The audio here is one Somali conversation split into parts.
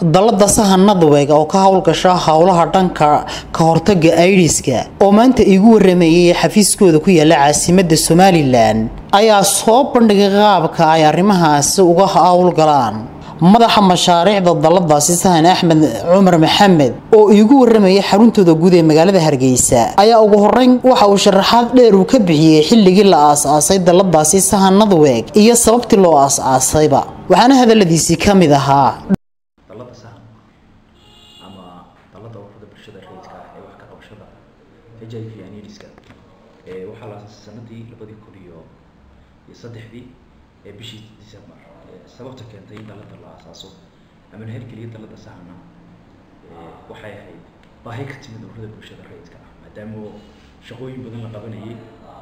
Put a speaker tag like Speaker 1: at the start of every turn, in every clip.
Speaker 1: dalada sahanadweg oo ka howlgasha howlaha dhanka ka hortaga aidiska oo maanta igu waramayay xafiiskooda ku yaala caasimada somalilan ayaa soo bandhigay qaabka ay arrimahaasi uga howlgalaan madaxa mashaariicda daladaasi sahan axmed cumar maxamed oo iigu waramayay xaruntooda guud ee magaalada hargeysa ayaa ugu horeyn waxa uu sharaxaad dheer uu ka bixiyey xilligii la aas-aasay daladaasi sahanadweg iyo sababtii loo aas-aasayba waxaana hadaladiisii ka mid ahaa
Speaker 2: dalada sahan ama dalada ururada bulshada rayidka ah ee wax ka qabashada h i v anidiska ee waxaa la asaasay sanadii labadii kun iyo iyo saddexdii ee bishii december sababta keentay in dalada la asaaso ama la hirgeliya dalada sahana waxay ahayd baahi ka timid ururada bulshada rayidka ah maadaama shaqooyin badan la qabanayay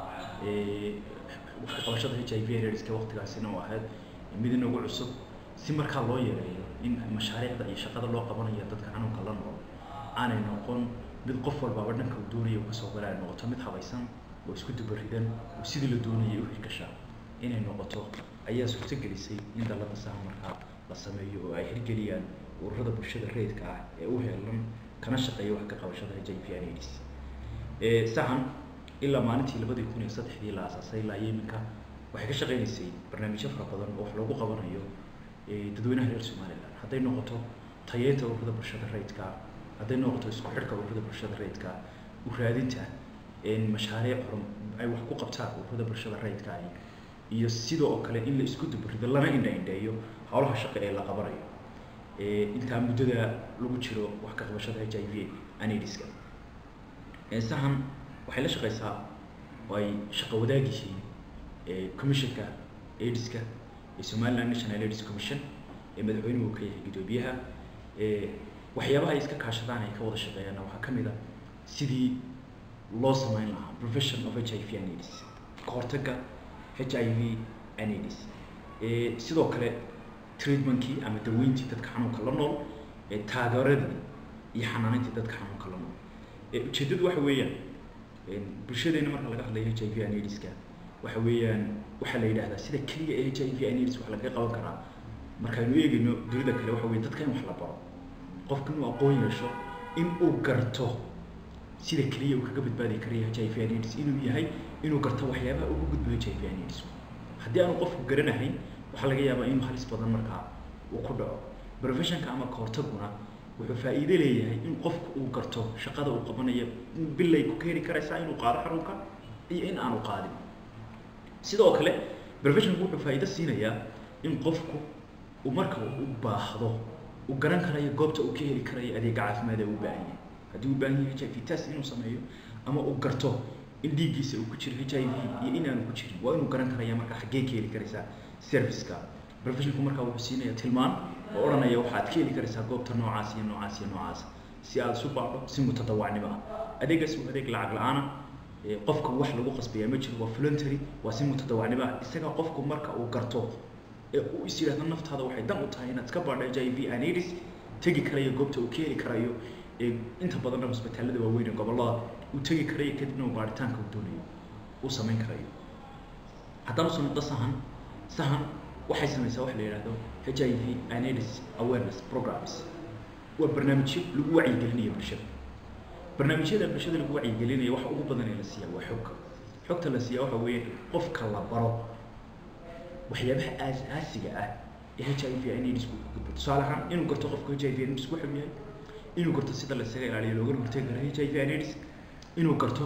Speaker 2: wax ka qabashada h i v anidiska waqtigaasina oo ahayd mid inagu cusub si markaa loo yareeyo in mashaariicda iyo shaqada loo qabanayo dadka xanuunka la nool aanay noqon mid qof walbaaba dhanka uu doonaya uu kasoo gala ay noqoto mid habaysan oo isku dubaridan oo sidii la doonayay u hirgashaa inay noqoto ayaa suurtagelisay in dalada sahan markaa la sameeyo oo ay hirgeliyaan ururada bulshada rayidka ah ee u heelan kana shaqeeya wax ka qabashada h i v aids sahan ilaa maalintii labadii kun iyo saddexdii la asaasay ilaa yeminka waxay ka shaqeynaysay barnaamijyo fara badan oo wax loogu qabanayo dadweynaha reer somalilan hadday noqoto tayeynta ururada bulshada rayidka hadday noqoto isku xidhka ururada bulshada rayidka u raadinta mashaariic horum ay wax ku qabtaan ururada bulshada rayidka ahi iyo sidoo kale in la isku dubarido lana indha indheeyo howlaha shaqo ee la qabanayo intaa muddada lagu jiro wax ka qabashada h i v anidiska sahan waxay la shaqeysaa oo ay shaqo wadaag yihiin commissionka aidiska ee somaliland national aids commission ee madaxweynuhu ka yahay guddoomiyaha waxyaabaha ay iska kaashadaan ay ka wada shaqeeyaanna waxaa ka mid a sidii loo sameyn lahaa profession of h i v anids ka hortagga h i v anids sidoo kale treatmentkii ama daweyntii dadka xanuunka la nool taageeradii iyo xanaaneyntii dadka xanuunka la nool ujeeddadu waxa weeyaan bulshadeena marka laga hadlayo h i v anidska waxa weeyaan waxaa la yidhahdaa sida keliya ee h i v anids wax lagaga qaban karaa markaaynu eegayno dunida kale waxa weye dadka in wax la baro qofka inuu aqoon yeesho in uu garto sida keliya uu kaga badbaadi karaya h i v anids inuu yahay inuu garto waxyaabaha ugu gudbo h i v anids haddii aanu qofku garanahayn waxaa laga yaabaa inuu halis badan markaa uu ku dhaco professionka ama kahortaguna wuxuu faa'iido leeyahay in qofku uu garto shaqada uu qabanayo bilay ku keeni karaysaa inuu qaado xarunka iyo in aanu qaadin sidoo kale professionku wuxuu faa'iido siinayaa in qofku uu marka u baahdo uu garan karayo goobta uu ka heli karayo adeega caafimaad ee u baahan yahay haddii uu baahan yahay h i v test inuu sameeyo ama uu garto in dhiiggiisa uu ku jiro h i v iyo inaanu ku jirin waa inuu garan karaya marka xaggee ka heli karaysaa serviceka professionku markaa wuxuu siinaya tilmaan oo odhanaya waxaad ka heli karaysaa goobta noocaas iyo noocaas iyo noocaas si aada isu baadho si mutadawacnimo ah adeegaas waa adeeg lacag la-aana qofka wax lagu qasbaya ma jiro waa voluntary waa si mutadawacnimo ah isaga qofku marka uu garto ee uu is yidhahdo naftaada waxay dan u tahay inaad iska baadho h i v anidis tegi karayo goobta uu ka heli karayo inta badanna hosbitaalada waaweyn ee gobollada uu tegi karayo kadibna uu baaritaanka uu doonayo uu samayn karayo haddana usoo noqdo sahan sahan waxay samaysaa wax la yidhahdo h i v anids awareness programs waa barnaamijyo lagu wacyigelinayo bulshada barnaamijyada bulshada lagu wacyigelinayo waxa ugu badan ee la siiyaa waa xogka xogta la siiyaa waxa weeye qofka la baro waxyaabaha aas-aasiga ah ee h i v anids ku gudbo tusaale ahaan inuu garto qofka h i v anids wuxuu yahay inuu garto sida la isaga ilaaliyo loogana hortegi karo h i v anids inuu garto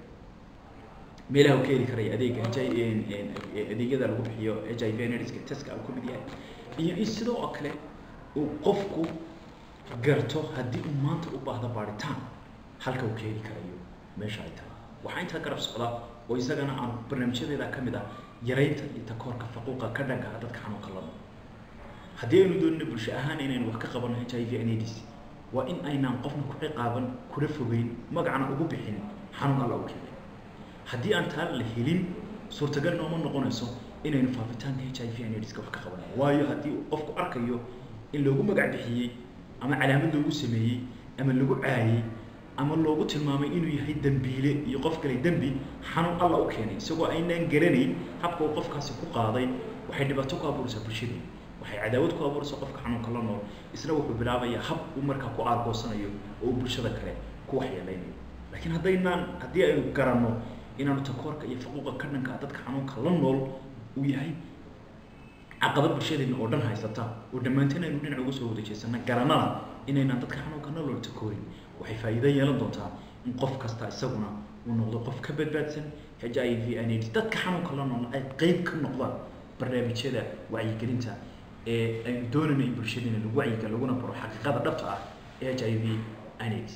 Speaker 2: meelaha uu ka heli karaya adeega h i adeegyada lagu bixiyo h i v anidska teska uu ka mid yahay iyo in sidoo kale uu qofku garto haddii uu maanta u baahdo baaritaan halka uu ka heli karayo meesha ay tahay waxaa intaa garab socda oo isagana aan barnaamijyadeeda ka mid ah yaraynta iyo takoorka faquuqa ka dhanka ah dadka xanuunka la nool haddii aynu doonino bulsho ahaan inaynu wax ka qabano h i v anids waa in aynaan qofna ku ciqaaban kuna fogeyn magacana ugu bixin xanuun alla u keenay haddii aan taa la helin suurtagal nooma noqonayso inaynu faafitaanka h i v anidska wax ka qabano waayo haddii uu qofku arkayo in loogu magac bixiyey ama calaamad loogu sameeyey ama lagu caayey ama loogu tilmaamay inuu yahay dembiile iyo qof kale dembi xanuun alla u keenay isagoo aynaan garanayn habka uu qofkaasi ku qaaday waxay dhibaato ku abuuraysaa bulshadii waxay cadaawad ku abuuraysa qofka xanuunka la nool isna wuxuu bilaabayaa hab uu markaa ku aargoosanayo oo uu bulshada kale ku waxyeeleynayo laakiin haddaynaan haddii aynu garanno inaanu takoorka iyo faquuqa ka dhanka dadka xanuunka la nool uu yahay caqabad bulshadeena oo dhan haysata oo dhammaanteen aynu dhinac uga soo wada jeesana garanana inaynaan dadka xanuunka la nool takoorin waxay faa'iido yeelan doontaa in qof kasta isaguna uu noqdo qof ka badbaadsan h i v n aids dadka xanuunka la nool ay qeyb ka noqdaan barnaamijyada wacyigelinta ee aynu doonayno in bulshadeena lagu wacyiga laguna baro xaqiiqada dhabta ah ee h i v n aids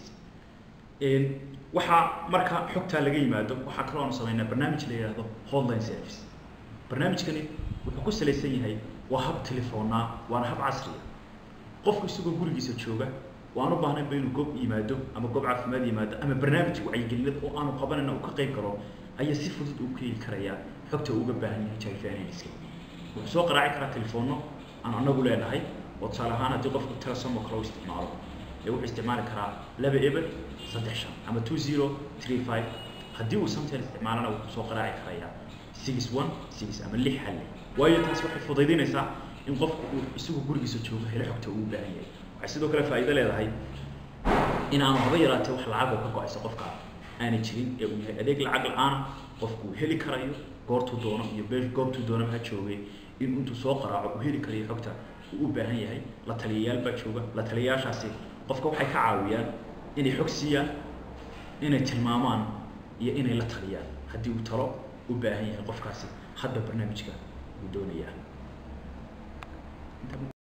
Speaker 2: waxaa marka xogtaa laga yimaado waxaa kaloo aanu samaynaa barnaamij la yidhaahdo hotline service barnaamijkani wuxuu ku salaysan yahay waa hab telefoonaa waana hab casriya qofku isagoo gurigiisa jooga waan u baahnayba inuu goob yimaado ama goob caafimaad yimaado ama barnaamij wacyigelineed oo aanu qabanayna uu ka qayb galo ayaa si fudud uu ka heli karayaa xogta uu uga baahan yahay h i v anska wuxuu soo qaraaci karaa telefoonno aan anagu leenahay oo tusaale ahaan haddii qofku telesom oo kale u isticmaalo ee wuxuu isticmaali karaa laba eber saddex shan ama two zero three five haddii uu samtel isticmaalana wuxuu soo qaraaci karayaa six one six ama lix halle waayo taas waxay fudaydinaysaa in qofku uu isagu gurigiisa joogo helo xogta uu u baahan yahay waxay sidoo kale faa'iido leedahay in aanu haba yaraatee wax lacag oo ka go-aysa qofka aanay jirin ee uu yahay adeeg lacag la-aana qofku uu heli karayo goortuu doono iyo beel goobtuu doonaba ha joogay in intuu soo qaraaco uu heli karayo xogta uu u baahan yahay la taliyayaal baa jooga la taliyayaashaasi qofka waxay ka caawiyaan inay xog siiyaan inay tilmaamaan iyo inay la taliyaan haddii uu talo u baahan yahay qofkaasi hadba barnaamijka uu doonayaa